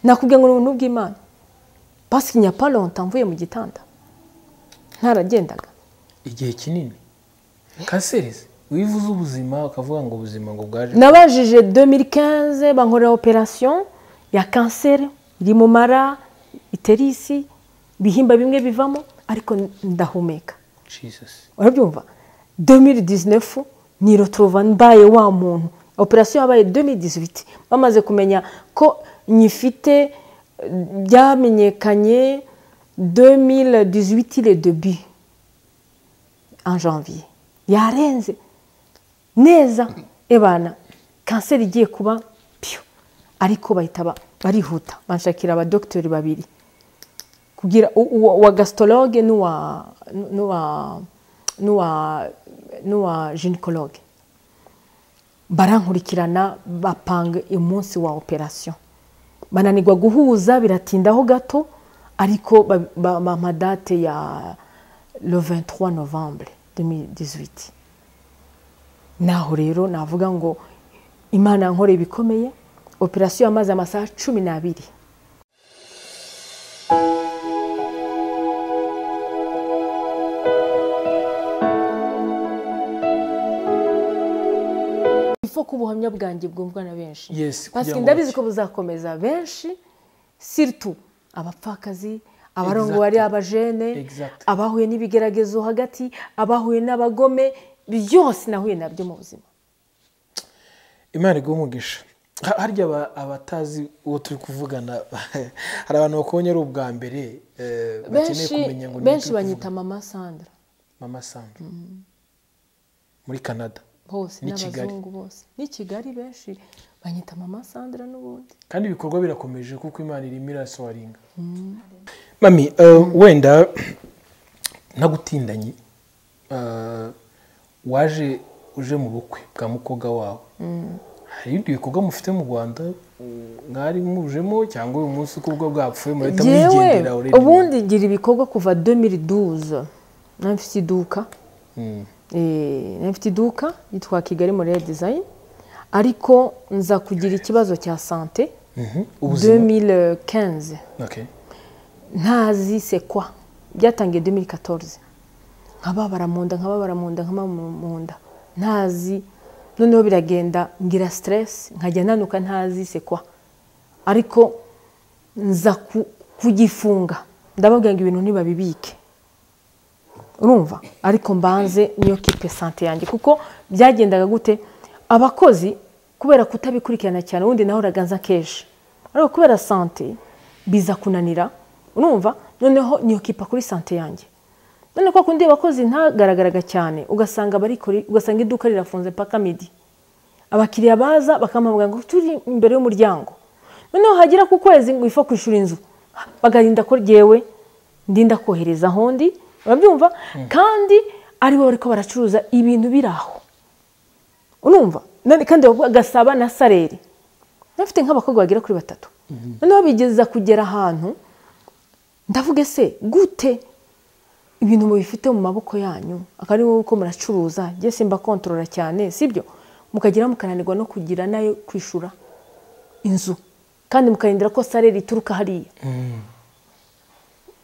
nakubwiye ngo ni ubuntu bw'imana pasikinya paronta mvuye mu gitanda ntaragendaga igihe kinini kaserezi wivuze ubuzima ukavuga ngo ubuzima ngo bwaje nabajije domirikaze bankorera operasiyo ya kanseri iri mu mara iterisi ibihimba bimwe bivamo ariko ndahumeka jisasi urabyumva domiri dizinefu ni rotorova mbaye wa muntu operasiyo yabaye domiri dizibiti bamaze kumenya ko nyifite eh, byamenyekanye domiri dizibiti le debi en janvier yarenze neza ebana kanseri igiye kuba piyo ariko bahita ba- barihuta banshakira abadogiteri babiri kugira u- uwa uwa gasitoroge n'uwa n'uwa n'uwa n'uwa jinikologe barankurikirana bapanga umunsi wa operasiyo bananirwa guhuza biratindaho gato ariko ba- ba- bampa date ya le 23 novembre 2018 naho rero navuga ngo imana nkore bikomeye operasiyo yamaze amasaha cumi n'abiri ifo ko ubuhamya bwanjye bwumvwa na benshi Yes, kugira Parce ngo ndabizi ko buzakomeza benshi siritu abapfakazi abarongwari Exact. abajene Exact. abahuye n'ibigeragezo hagati abahuye n'abagome byose nahuye nabyo mu buzima imana iguha umugisha Ha- harya aba- abatazi uwo turi kuvugana hari abantu bakubonye ari ubwa mbere eh, bakeneye benshi kumenya ngo ni uwo benshi turi banyita kuvugana. mama sandra mama sandra muri canada hose Ni Kigali. n'abazungu bose ni kigali benshi banyita mama sandra n'ubundi kandi ibikorwa birakomeje kuko imana irimo irasoringa mami eh, wenda ntagutindanye eh, waje uje mu bukwe bwa mukobwa wawe hari ibindi bikorwa mufite mu rwanda mm, mwari mujemo cyangwa uyu munsi uko ubwo bwapfuye murahita mwigendera already? ubundi ngira ibikorwa kuva 2012 nari mfite iduka Mm. Eh, nari mfite iduka yitwa kigali morera dizayini ariko nza kugira ikibazo cya sante Mhm. ubuzima 2015 okay ntazi sekwa byatangiye 2014 nkababara mu nda nkababara mu nda nkababara mu nda ntazi noneho biragenda ngira stress nkajya nanuka ntazi sekwa ariko nza ku- kugifunga ndababwira ngo ibintu ntibabibike urumva ariko mbanze niyo kipe sante yanjye kuko byagendaga gute abakozi kubera kutabikurikirana cyane ubundi nahoraga nza kenshi ariko kubera sante biza kunanira urumva noneho niyo kipa kuri sante yanjye none kwa kundi abakozi ntagaragaraga cyane ugasanga barikore ugasanga iduka rirafunze paka midi abakiriya baza bakamuhamagara ngo turi imbere y'umuryango noneho hagera ku kwezi ngo ifa kwishyura inzu bagahinda ko ryewe ndinda kohereza aho ndi urabyumva kandi aribo bariko baracuruza ibintu biri aho urumva None kandi bavuga gasaba na sareri bafite nk'abakobwa bagera kuri batatu noneho bigeza kugera ahantu ndavuga ese gute ibintu mubifite mu maboko yanyu akaba ari wowe uko muracuruza njye simba kontorora cyane sibyo mukagera mukananirwa no kugira nayo kwishura inzu kandi mukarindira ko sareri ituruka hariya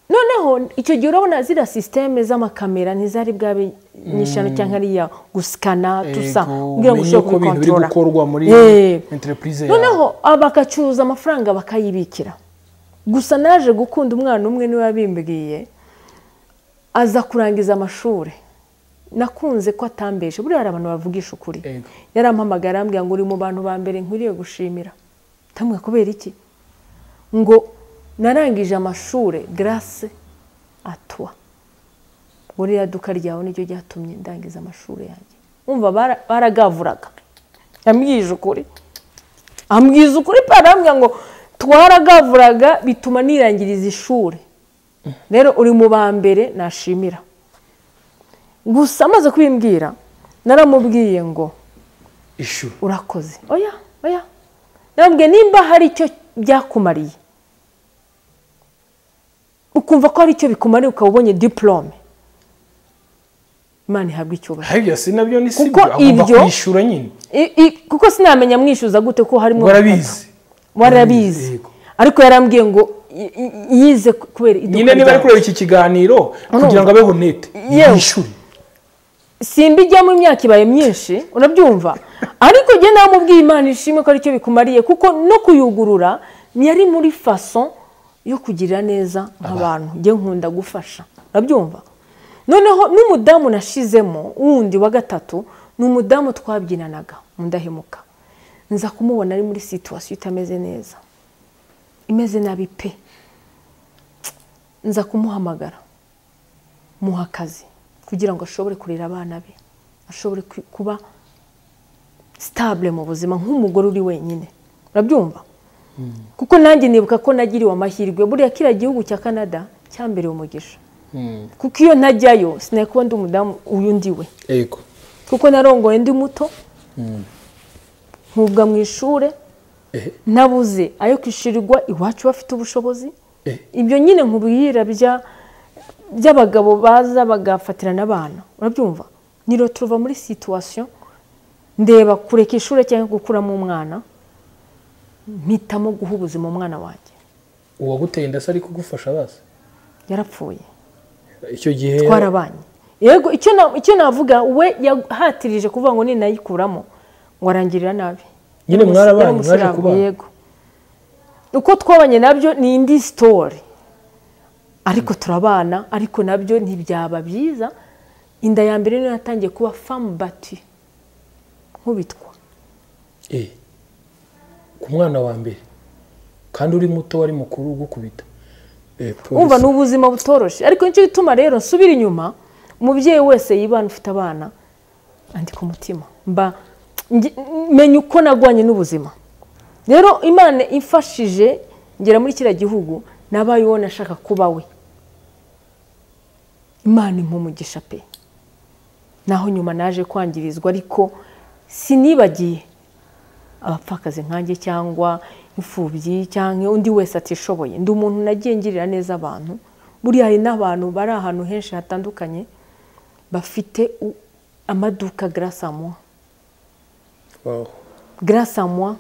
noneho icyo gihe urabona ziriya sisiteme z'amakamera ntizari bwabe nyishano cyangwa ariya gusikana tusa Ego, kugira ngo umenye ushobore uko ibintu biri kubikontorora. gukorwa muri Eh. entreprise yawe. noneho bagacuruza amafaranga bakayibikira gusa naje gukunda umwana umwe niwe wabimbwiye aza kurangiza amashuri nakunze ko atambeshe buriya hari abantu bavugisha ukuri Ego. yarampamagara arambwira ngo uri mu bantu ba mbere nkwiriye gushimira ndamubwira kubera iki ngo narangije amashuri garase atwa buriya duka ryawe niryo ryatumye ndangiza amashuri yanjye umva bara- baragavuraga yambwije ukuri ambwiza ukuri pe arambwira ngo twaragavuraga bituma nirangiriza ishuri rero uri mu ba mbere nashimira gusa amaze kubimbwira naramubwiye ngo ishu urakoze oya oya nababwiye nimba hari icyo byakumariye ukumva ko hari icyo bikumariye ukaba ubonye diporome imana ihabwa icyubahiro hari ibyo si nabyo ni sibyo Kuko agomba ibyo- kwishyura nyine I- i- kuko sinamenya mwishyuza gute ko harimo warabizi warabizi Yego. ariko yarambwiye ngo y- y- yize kubera iduka nyine niba ari ryawe kureba iki kiganiro kugira ngo abe honete Yewe. yishyure simbijyamo imyaka ibaye myinshi urabyumva ariko njye namubwiye imana ishimwe ko aricyo bikumariye kuko no kuyugurura yari muri faso yo kugirira neza nk'abantu njye nkunda gufasha urabyumva noneho n'umudamu nashizemo wundi wa gatatu ni umudamu twabyinanaga mu ndahemuka nza kumubona ari muri situwasiyo itameze neza imeze nabi pe nza kumuhamagara muha akazi kugira ngo ashobore kurera abana be ashobore ku- kuba sitabule mu buzima nk'umugore uri wenyine urabyumva kuko nanjye nibuka ko nagiriwe amahirwe buriya kiriya gihugu cya canada cyambereye umugisha Mm, kuko iyo ntajyayo sinari kuba ndi umudamu uyu ndi we yego kuko narongoye ndi muto nkubwa mu ishuri ehe nabuze ayo kwishyurirwa iwacu bafite ubushobozi Eh. ibyo nyine nkubwira bya- by'abagabo baza bagafatirana abana urabyumva niro turuva muri situwasiyo ndeba kureka ishuri cyangwa gukuramo umwana mpitamo guha ubuzima umwana wanjye uwaguteye inda se ari kugufasha bazi yarapfuye icyo gihe twarabanye yego icyo na- icyo navuga we yahatirije kuvuga ngo ninayikuramo ngo arangirira nabi nyine Yari mwarabanye mwaje umusiramu, kubana yego uko twabanye nabyo ni indi sitori ariko turabana ariko nabyo ntibyaba byiza inda ya mbere niyo yatangiye kuba famu bati nkubitwa Eh, ku mwana wa mbere kandi uri muto wari mukuru ugukubita Eh, polisi. wumva ni ubuzima butoroshye ariko nicyo gituma rero nsubira inyuma umubyeyi wese yibana ufite abana andika umutima mba nge- menya uko nagwanye n'ubuzima rero imana imfashije ngera muri kiriya gihugu nabaye uwo nashaka kuba we imana impa umugisha pe naho nyuma naje kwangirizwa ariko sinibagiye abapfakazi nkanjye cyangwa imfubyi cyangwa undi wese atishoboye ndi umuntu nagiye ngirira neza abantu buriya hari n'abantu bari ahantu henshi hatandukanye bafite u- amaduka garasamwa Wow. garasamwa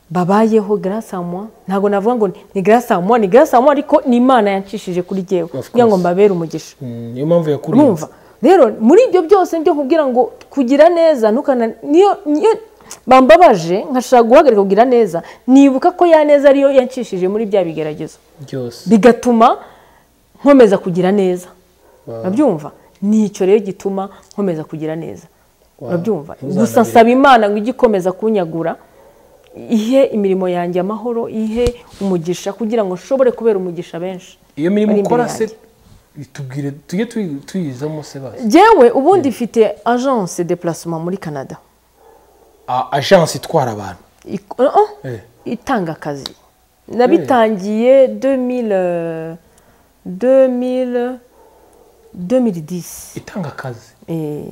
babayeho garasamwa ntabwo navuga ngo ni garasamwa ni garasamwa ariko ni imana yancishije kuri jyewe course. kugira ngo mbabere umugisha Mm, niyo mpamvu yakurinze urumva rero muri ibyo byose byo kugira ngo kugira neza ntukana niyo niyo bambabaje nkashaka guhagarika kugira neza nibuka ko ya neza ariyo yancishije muri bya bigeragezo byose bigatuma nkomeza kugira neza Wow. urabyumva nicyo rero gituma nkomeza kugira neza urabyumva Ntuzananire. gusa nsaba imana ngo ijye ikomeza kunyagura ihe imirimo yanjye amahoro ihe umugisha kugira ngo nshobore kubera umugisha benshi iyo mirimo bari imbere ukora se yanjye. tubwire tujye tuyi- tuyizamo se bazi Jewe ubundi mfite agence de placement muri canada A- agence itwara abantu Ik- oh, oh, Eh. itanga akazi nabitangiye 2000, euh, 2000, 2010 itanga akazi Eh,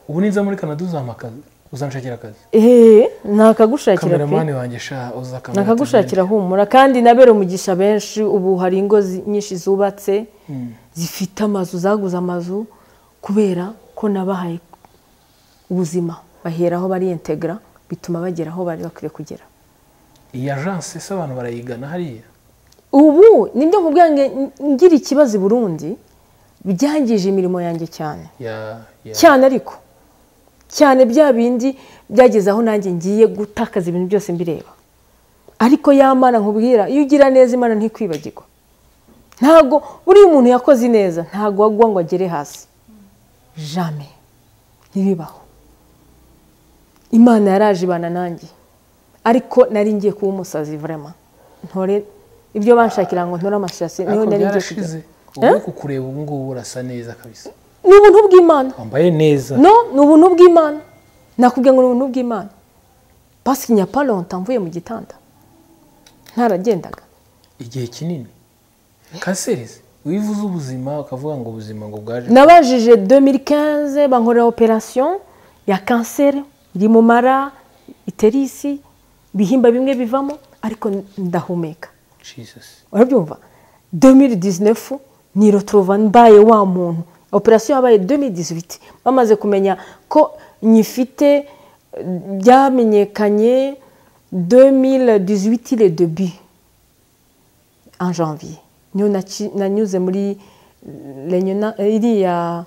ubu niza muri kanada uzampa akazi uzanshakira akazi eh, nakagushakira pe kameramani wanjye sha uza kamera nakagushakira humura kandi nabera umugisha benshi ubu hari ingo zi- nyinshi zubatse zifite amazu zaguze amazu kubera ko nabahaye ubuzima baheraho bariyentegara bituma bagera aho bari bakwiye kugera tugende. iyi agence se abantu barayigana hariya ubu nibyo nkubwira ngo ngira ikibazo i burundi byangije imirimo yanjye cyane ya ya cyane ariko cyane bya bindi byageze aho nanjye ngiye gutakaza ibintu byose mbireba ariko ya mana nkubwira iyo ugira neza imana ntikwibagirwa ntabwo buriya umuntu yakoze neza ntabwo agwa ngo agere hasi jame ntibibaho imana yaraje ibana nanjye ariko nari ngiye kuba umusazi vrema ntore ibyo banshakira ngo ntore amashasi niho ariko nari ngiye kujya byarashize ubu kukureba ubu ngubu urasa neza kabisa ni ubuntu bw'imana wambaye neza no ni ubuntu bw'imana nakubwira ngo ni ubuntu bw'imana pasike nyaparonta mvuye mu gitanda ntaragendaga igihe kinini kanserizi wivuze ubuzima ukavuga ngo ubuzima ngo bwaje nabajije 2015 bankorera operasiyo ya kanseri iri mu mara iterisi ibihimba bimwe bivamo ariko ndahumeka jesus urabyumva 2019 nirotrova mbaye wa muntu operasiyo yabaye 2018 bamaze kumenya ko nyifite eh, byamenyekanye 2018 le début en janvier niyo nanyuze muri renyona iriya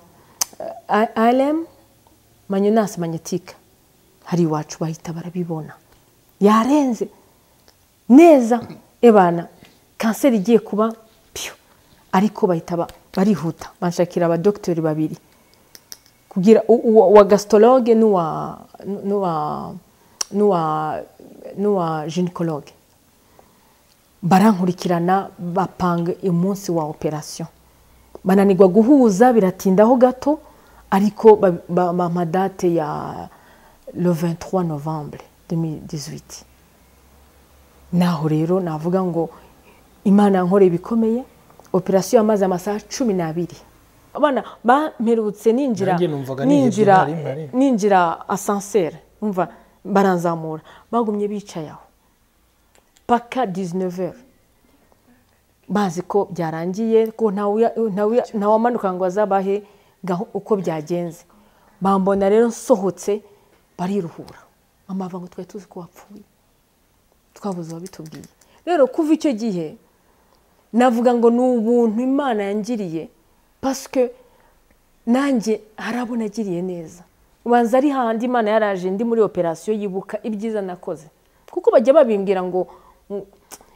arm manyonasi manyetika hari iwacu bahita barabibona yarenze neza ebana kanseri igiye kuba piyo ariko bahita barihuta banshakira abadogiteri babiri kugira uwa gasitoroge n'uwa n'uwa n'uwa jinikoroge barankurikirana bapanga umunsi wa operasiyo bananirwa guhuza biratindaho gato ariko bampa date ya le 23 novembre 2018 naho rero navuga ngo imana nkore ibikomeye operasiyo yamaze amasaha cumi n'abiri abana bamperutse ninjira ninjira ninjira asanseri umva baranzamura bagumye bicaye aho paka dizineveri bazi ko byarangiye ko ntawamanuka ngo azabahe uko byagenze bambona rero nsohotse bariruhura amava ngo twari tuzi ko wapfuye twabuze uwabitubwiye rero kuva icyo gihe navuga ngo ni ubuntu imana yangiriye pasike nanjye hari abo nagiriye neza ubanza ari handi imana yaraje ndi muri operasiyo yibuka ibyiza nakoze kuko bajya babimbwira ngo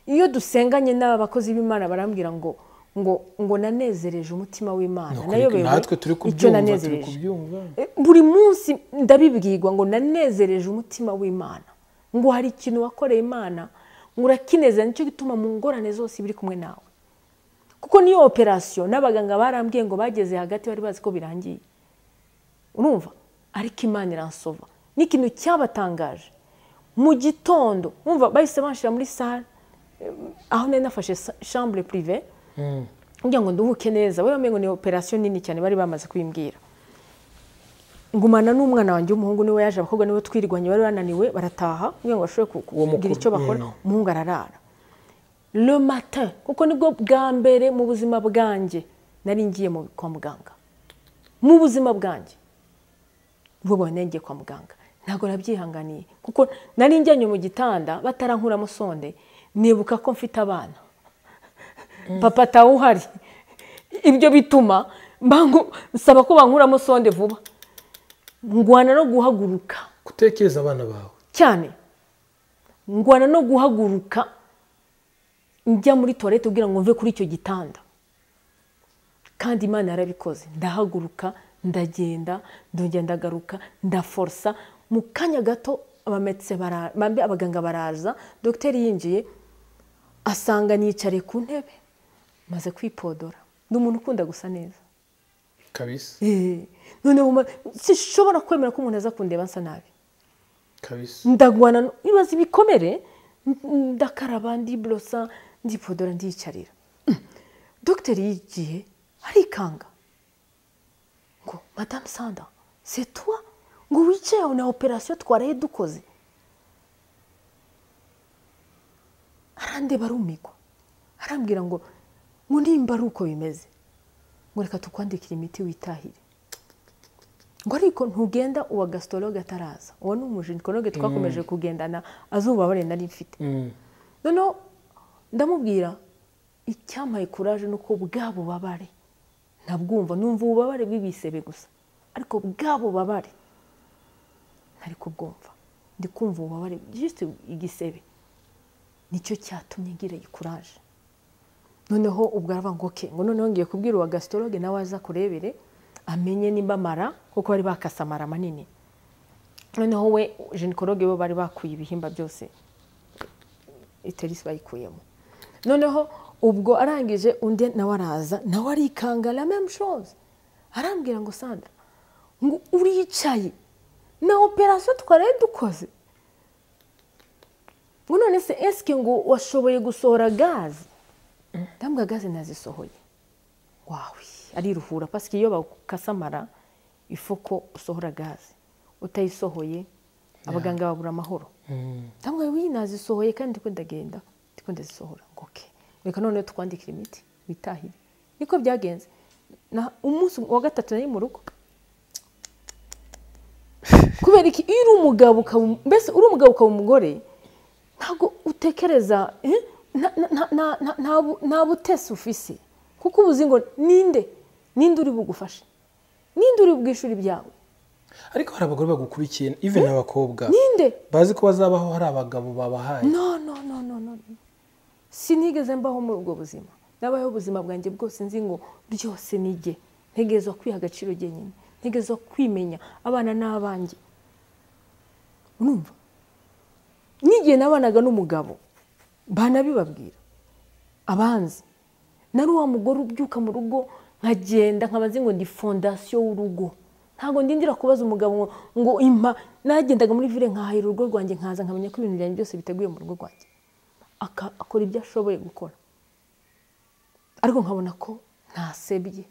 iyo dusenganye n'aba bakozi b'imana barambwira ngo ngo ngo nanezereje umutima w'imana nayobewe icyo nanezereje buri munsi ndabibwirwa ngo nanezereje umutima w'imana ngo hari ikintu wakoreye imana ngo urakinezeza nicyo gituma mu ngorane zose biri kumwe nawe kuko niyo operasiyo n'abaganga barambwiye ngo bageze hagati bari bazi ko birangiye urumva ariko imana iransova n'ikintu cyabatangaje mu gitondo wumva bahise bashyira muri sare aho nari nafashe shambure purive kugira ngo nduhuke neza we bamenye ngo ni operasiyo nini cyane bari bamaze kuyimbwira ngumana n'umwana wanjye w'umuhungu niwe yaje abakobwa niwe twirwanya bari bananiwe barataha kugira ngo bashobore kugira icyo bakora umuhungu ararara le matin kuko nibwo bwa mbere mu buzima bwanjye nari ngiye kwa muganga mu buzima bwanjye vuba nengeye kwa muganga ntabwo nabyihanganiye kuko nari njyanye mu gitanda batarankuramo sonde nibuka ko mfite abana papa atawe uhari ibyo bituma nsaba ko bankuramo sonde vuba ngwana no guhaguruka gutekereza abana bawe cyane ngwana no guhaguruka njya muri tuwarete kugira ngo mve kuri icyo gitanda kandi imana yarabikoze ndahaguruka ndagenda ndongera ndagaruka ndaforosa mu kanya gato abaganga baraza dogiteri yinjiye asanga niyicariye ku ntebe maze kwipodora ni umuntu ukunda gusa neza kabisa noneho sinshobora kwemera ko umuntu aza kundeba nsa nabi ndagwana ibibazo ibikomere ndakaraba ndiburosa ndipodora ndiyicarira dogiteri y'igihe arikanga ngo madamu sanda setuwa ngo wicaye aho na operasiyo twaraye dukoze arandeba arumigwa arambwira ngo ngo nimba ari uko bimeze ngo reka tukwandikire imiti witahire ngo ariko ntugenda uwa gasitoroge ataraza uwo ni umujinikoroge twakomeje kugendana azubabare nari mfite noneho ndamubwira icyampaye kuraje ni uko bwa bubabare ntabwumva numva ububabare bw'ibisebe gusa ariko bwa bubabare ntari kubwumva ndi kumva ububabare jisite igisebe nicyo cyatumye ngira ikuraje noneho ubwo aravuga ngo oke ngo noneho ngiye kubwira uwa gasitoroge nawe aza kurebere amenye nimba amara kuko bari bakase amara manini noneho we jenikoroge we bari bakuye ibihimba byose iterisi bayikuyemo noneho ubwo arangije undi nawe araza nawe arikanga la meme chose arambwira ngo sandra ngo uricaye na operasiyo twaraye dukoze ngo none se esike ngo washoboye gusohora gaze ndambwa gaze nazisohoye wawe ariruhura pasike iyo bakasamara ifu ko usohora gaze utayisohoye abaganga babura amahoro ndambwa wiyi nazisohoye kandi ndiko ndagenda ndiko ndazisohora ngo oke reka noneho twandikira imiti witahire niko byagenze umunsi wa gatatu nari mu rugo kubera iki iyo uri umugabo ukaba mbese uri umugabo ukaba umugore ntabwo utekereza nta butesi ufise kuko uba uzi ngo ninde ninde uri bugufashe ninde uri bwishyura ibyawe ariko hari abagore bagukurikiye even abakobwa ninde bazi ko bazabaho hari abagabo babahaye no no no no no no. sinigeze mbaho muri ubwo buzima nabayeho ubuzima bwanjye bwose nzi ngo ryose nige ntegerezwa kwiha agaciro genyine ntegerezwa kwimenya abana n'abanjye urumva n'igihe nabanaga n'umugabo banabibabwira abanzi nari wa mugore ubyuka mu rugo nkagenda nkaba nzi ngo ndi fondasiyo y'urugo ntabwo ndindira kubaza umugabo ngo- ngo impa nagendaga muri vire nkahahira urugo rwanjye nkaza nkamenya ko ibintu byanjye byose biteguye mu rugo rwanjye Aka- akora ibyo ashoboye gukora ariko nkabona ko ntasebye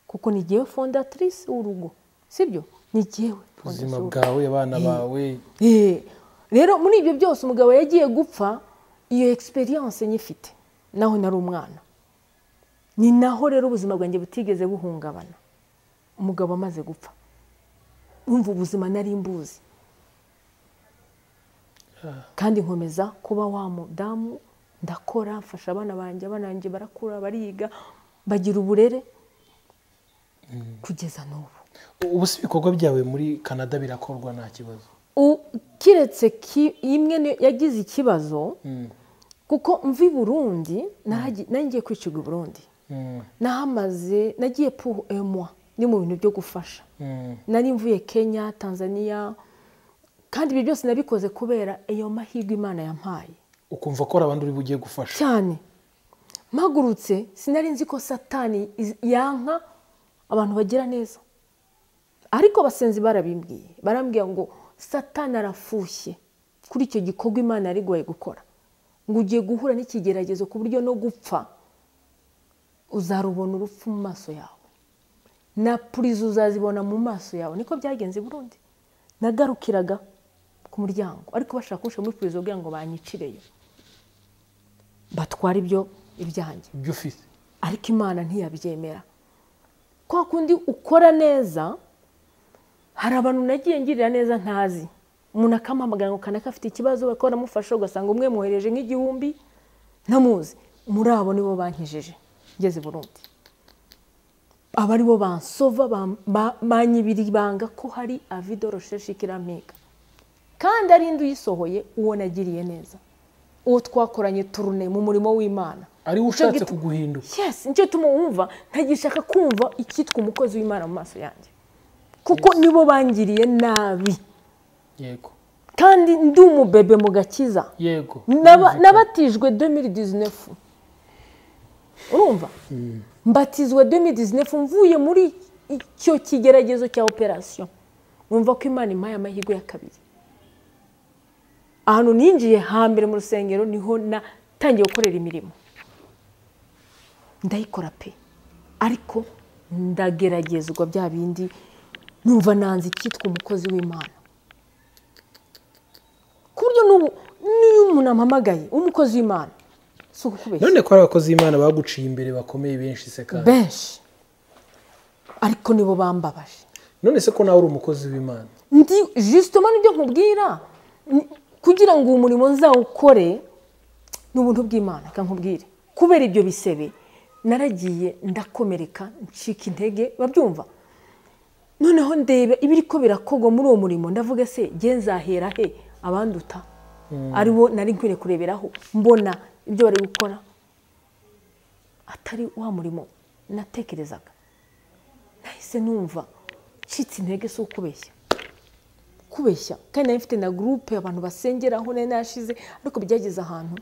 kuko ni jyewe fondatrice w'urugo sibyo ni jyewe ubuzima fondatrice bwawe abana bawe Eh, rero muri ibyo byose umugabo yagiye gupfa iyo egisperiyanse nyifite naho nari umwana ni naho rero ubuzima bwanjye butigeze buhungabana umugabo amaze gupfa wumva ubuzima nari mbuzi kandi nkomeza kuba wa mudamu ndakora mfasha abana banjye abana banjye barakura bariga bagira uburere kugeza n'ubu ubu si ibikorwa byawe muri canada birakorwa nta kibazo U- kiretse ki- imwe ni- yagize ikibazo kuko mvi burundi naragi- nari ngiye kwicirwa i burundi Mm, nahamaze nagiye pour un mois ni mu bintu byo gufasha mm. nari mvuye kenya tanzania kandi ibi byose nabikoze kubera iyo mahirwe imana yampaye ukumva ko hari abandi uri bugiye gufasha cyane mpagurutse sinari nzi ko satani iz- yanka abantu bagira neza ariko abasenzi barabimbwiye barambwira ngo satani arafushye kuri icyo gikorwa imana yari igoye gukora ngo ugiye guhura n'ikigeragezo ku buryo no gupfa uzarubona urupfu mu maso yawe na purizo uzazibona mu maso yawe niko byagenze i burundi nagarukiraga ku muryango ariko bashaka kunshyira muri purizo kugira ngo banyicireyo batwara ibyo ibyanjye ibyo ufite ariko imana ntiyabyemera kwa kundi ukora neza hari abantu nagiye ngirira neza ntazi umuntu akampamagara ngo kanaka afite ikibazo bakaba baramufasha ugasanga umwe mwohereje nk'igihumbi ntamuzi muri abo nibo bankijeje ngeze i burundi aba aribo bansova bam- ba- banyibira ibanga ko hari avido rosheshi kirampiga kandi ari indi uyisohoye uwo nagiriye neza uwo twakoranye turune mu murimo w'imana ariwe Icyo ushatse giti- kuguhinduka yes nicyo tuma wumva ntagishaka kumva icyitwa umukozi w'imana mu maso yanjye kuko nibo bangiriye nabi yego kandi ndi umubebe mu gakiza yego Naba- nabatijwe 2019 urumva mbatizwa 2019 mvuye muri icyo kigeragezo cya operasiyo numva ko imana impaye amahirwe ya kabiri ahantu ninjiye hambere mu rusengero niho natangiye gukorera imirimo ndayikora pe ariko ndageragezwa bya bindi numva nanze icyitwa umukozi w'imana ku buryo n'ubu niyo umuntu ampamagaye umukozi w'imana si ukukubeshya none ko hari abakozi b'imana baguciye imbere bakomeye benshi se kandi benshi ariko nibo bambabaje none se ko nawe uri umukozi w'imana ndi jisitoma n'ibyo nkubwira ni- kugira ngo uwo murimo nzawukore ni ubuntu bw'imana reka nkubwire kubera ibyo bisebe naragiye ndakomereka ncika intege babyumva noneho ndeba ibiri ko birakorwa muri uwo murimo ndavuga se nge nzahera he abanduta aribo nari nkwiye kureberaho mbona ibyo bari gukora atari wa murimo natekerezaga nahise numva ncitse intege si ukubeshya kubeshya kandi nari mfite na gurupe abantu basengeraho nari narashize ariko byageze ahantu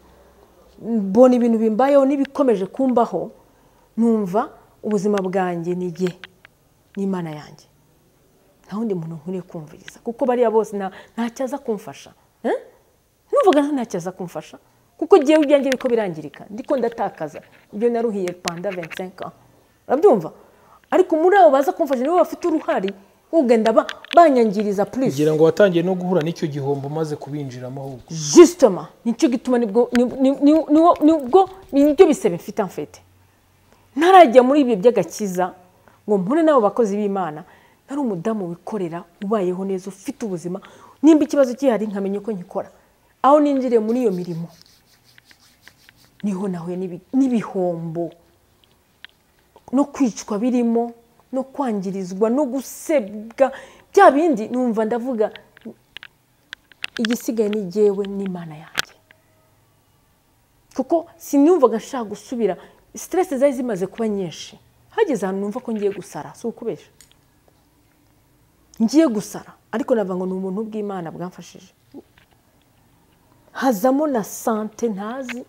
mbona ibintu bimbayeho n'ibikomeje kumbaho numva ubuzima bwanjye ni jye n'imana yanjye nta wundi muntu nkwiriye kumviriza kuko bariya bose nta- ntacyaza kumfasha Eh? numvaga ntacyaza kumfasha kuko ngewe ibyanjye biko birangirika ndiko ndatakaza ibyo naruhiye panda 25 ans urabyumva ariko muri abo baza kumfasha nibo bafite uruhari ugenda ba- banyangiriza plus kugira ngo watangiye no guhura n'icyo gihombo umaze kubinjiramo ahubwo justement nicyo gituma nibwo ni- ni- ni- niwo- nibwo nibyo bisebe mfite amfete ntarajya muri ibyo by'agakiza ngo mpure n'abo bakozi b'imana nari umudamu wikorera ubayeho neza ufite ubuzima nimba ikibazo gihari nkamenya uko nkikora aho ninjiriye muri iyo mirimo niho nahuye n'ibi- n'ibihombo no kwicwa birimo no kwangirizwa no gusebwa bya bindi numva ndavuga igisigaye ni jyewe n'imana yanjye kuko sinumvaga nshaka gusubira siteresi zari zimaze kuba nyinshi hageze ahantu numva ko ngiye gusara si ukubeshya ngiye gusara ariko navuga ngo ni ubuntu bw'imana bwamfashije hazamo na sante ntazi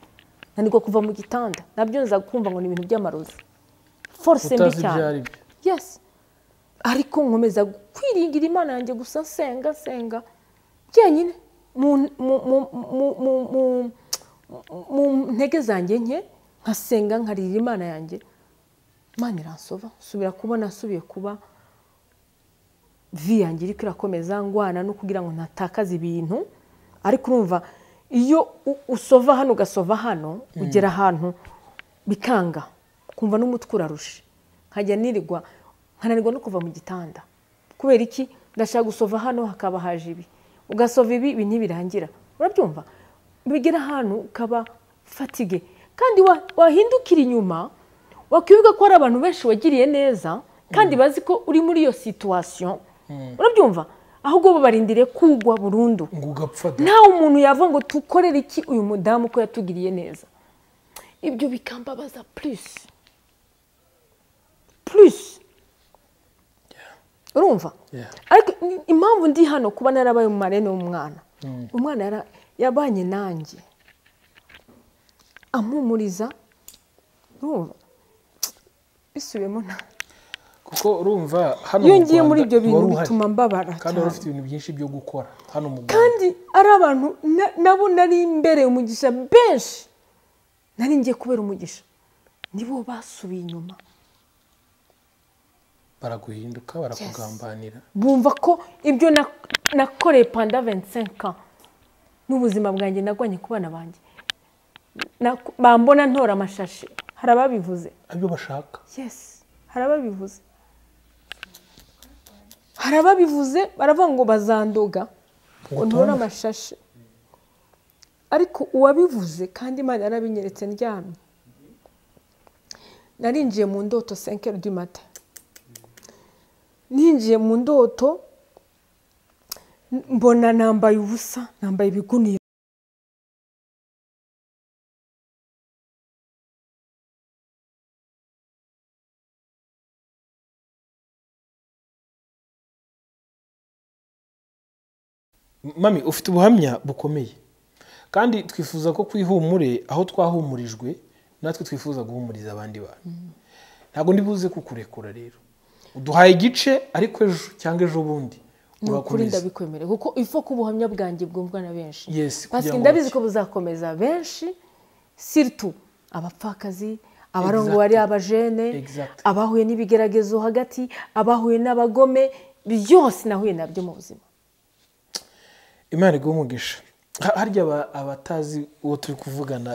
nanirwa kuva mu gitanda nabyo nza kumva ngo ni ibintu by'amarozi force mbi utazi ibyo cyane ari byo yes ariko nkomeza kwiringira imana yanjye gusa nsenga nsenga njyenyine mu mu- mu- mu- mu- mu- mu ntege zanjye nke nkasenga nkarira imana yanjye imana iransova nsubira kubona nsubiye kuba vi yanjye iriko irakomeza ngwana no kugira ngo ntatakaze ibintu ariko urumva iyo u- usova hano ugasova hano ugera ahantu bikanga kumva n'umutwe urarushe nkajya nirirwa nkananirwa no kuva mu gitanda kubera iki ndashaka gusova hano hakaba haje ibi ugasova ibi ibi ntibirangira urabyumva bigera ahantu ukaba fatige kandi wa- wahindukira inyuma wakwibuka ko hari abantu benshi wagiriye neza kandi bazi ko uri muri iyo situwasiyo urabyumva ahubwo babarindire kugwa burundu ngo ugapfa da nta umuntu yavuga ngo tukorere iki uyu mudamu ko yatugiriye neza ibyo bikambabaza purisi purisi urumva Yeah. ariko i- impamvu ndi hano kuba narabaye umumare n'umwana umwana yara- yabanye nanjye ampumuriza urumva bisubiyemo nta kuko urumva hano iyo mu ngiye muri Rwanda ibyo bintu wari uhari. bituma mbabara kandi wari cyane ufite ibintu byinshi byo gukora hano mu Rwanda kandi ari abantu na- nabo nari imbereye umugisha benshi nari ngiye kubera umugisha nibo basubiye inyuma baraguhinduka barakugambanira bumva ko ibyo na- nakoreye panda 25 ans n'ubuzima bwanjye nagwanye ku bana banjye Nak- bambona ntora amashashi hari ababivuze ibyo bashaka yes hari ababivuze hari ababivuze baravuga ngo bazandoga ngo ntore amashashi ariko uwabivuze kandi imana yarabinyeretse ndyamye narinjiye mu ndoto senkeri du mata ninjiye mu ndoto mbona nambaye ubusa nambaye ibigunira mami ufite ubuhamya bukomeye kandi twifuza ko kwihumure aho twahumurijwe natwe twifuza guhumuriza abandi bantu ntabwo ndibuze kukurekura rero uduhaye igice ariko ejo cyangwa ejo bundi ni ukuri urakomeza ndabikwemerera kuko ifa ko ubuhamya bwanjye bwumvwa na benshi Yes, kugira pasike ngo ndabizi bacye. ko buzakomeza benshi siritu abapfakazi abarongo Exactly. ari abajene Exactly. abahuye n'ibigeragezo hagati abahuye n'abagome byose nahuye nabyo mu buzima imana iguha umugisha Ha- harya aba- abatazi uwo turi kuvugana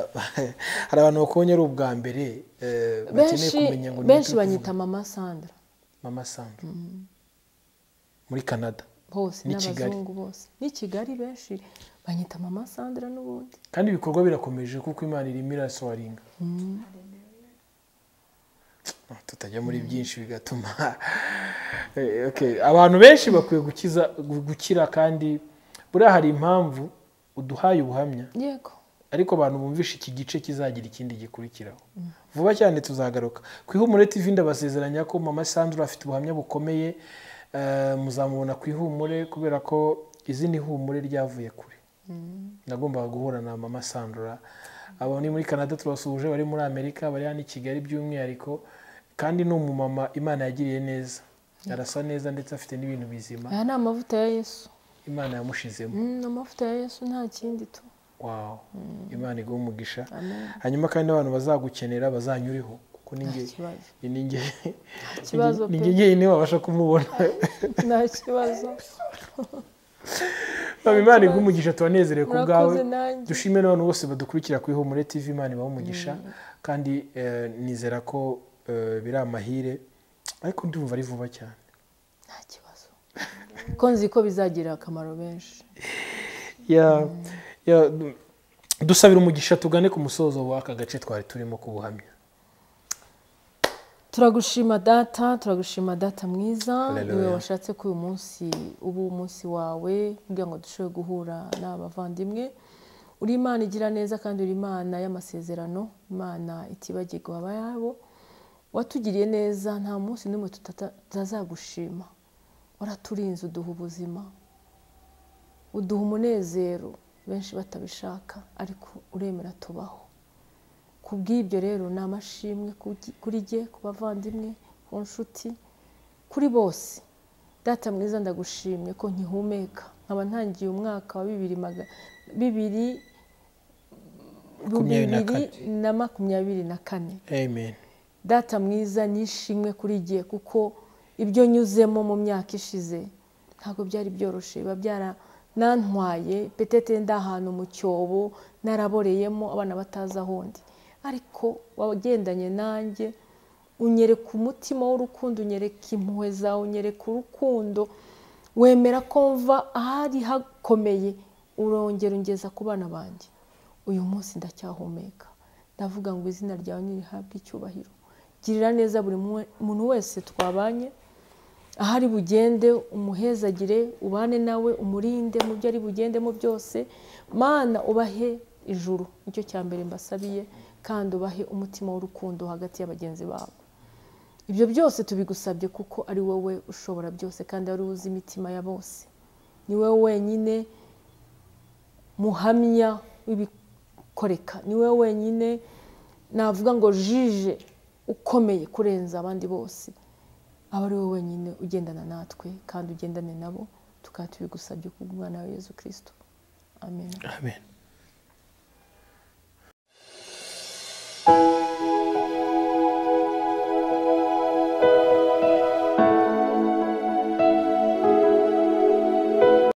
hari abantu bakubonye ari ubwa mbere eh, bakeneye benshi kumenya ngo ni uwo benshi turi kuvuga. banyita mama sandra mama sandra muri canada bose N'i Kigali. n'abazungu bose n'i kigali benshi banyita mama sandra n'ubundi kandi ibikorwa birakomeje kuko imana irimo irasoringa tutajya muri byinshi bigatuma Eh, okay. abantu benshi bakwiye gukiza gukira kandi buriya hari impamvu uduhaye ubuhamya yego ariko abantu bumvisha iki gice kizagira ikindi gikurikiraho vuba cyane tuzagaruka ku ihumure tv ndabasezeranya ko mama sandra afite ubuhamya bukomeye Eh, muzamubona ku ihumure kubera ko izi ni ihumure ryavuye kure nagombaga guhura na mama sandra abo ni muri canada tubasuhuje bari muri amerika bari hano i kigali by'umwihariko kandi ni umumama imana yagiriye neza arasa neza ndetse afite n'ibintu bizima aya ni amavuta ya yesu imana yamushizemo Mm, ni amavuta ya yesu nta kindi tu wawo imana iguha umugisha Amen. hanyuma kandi n'abantu bazagukenera bazanyuriho kuko ni nta njye kibazo ni- ni njye kibazo ni pe. njye njyenyine wabasha kumubona nta kibazo Baba, imana iguha umugisha turanezerewe ku bwawe murakoze nanjye dushime n'abantu bose badukurikira ku ihumure tv imana ibaha umugisha kandi eh, nizera ko eh, biri amahire ariko ndumva ari vuba cyane nta kibazo ko nzi ko bizagirira akamaro benshi Ya- ya, dusabira umugisha tugane ku musozo w'aka gace twari turimo kubuhamya turagushima data turagushima data mwiza Hallelujah. niwe washatse ko uyu munsi uba umunsi wawe kugira ngo dushobore guhura n'abavandimwe uri imana igira neza kandi uri imana y'amasezerano imana itibagirwa abayabo watugiriye neza nta munsi n'umwe tutata- tutazagushima waraturinze uduha ubuzima uduha umunezero benshi batabishaka ariko uremera tubaho ku bw'ibyo rero ni amashimwe ku- kuri jye ku bavandimwe ku nshuti kuri bose data mwiza ndagushimye ko nkihumeka nkaba ntangiye umwaka wa bibiri maga- bibiri Makumyabiri na kane. bibiri na makumyabiri na kane amen data mwiza nishimwe kuri gihe kuko ibyo nyuzemo mu myaka ishize ntabwo byari byoroshye biba byaranantwaye petete ndi ahantu mu cyobo naraboreyemo abana batazi ahondi ariko wagendanye nanjye unyereka umutima w'urukundo unyereka impuhwe zawe unyereka urukundo wemera ko mva ahari hakomeye urongera ungeza ku bana banjye uyu munsi ndacyahumeka ndavuga ngo izina ryawe ntirihabwe icyubahiro girira neza buri mwe- muntu wese twabanye ahari bugende umuhezagire ubane nawe umurinde mu byo ari bugendemo byose mana ubahe ijuru nicyo cya mbere mbasabiye kandi ubahe umutima w'urukundo hagati ya bagenzi babo ibyo byose tubigusabye kuko ari wowe ushobora byose kandi ari wowe uzi imitima ya bose ni wowe wenyine muhamya w'ibikoreka ni wowe wenyine navuga ngo jije ukomeye kurenza abandi bose aba ari wowe wenyine ugendana natwe kandi ugendane nabo tukaba tubigusabye ku bw'umwana wa yezu kirisito amen amen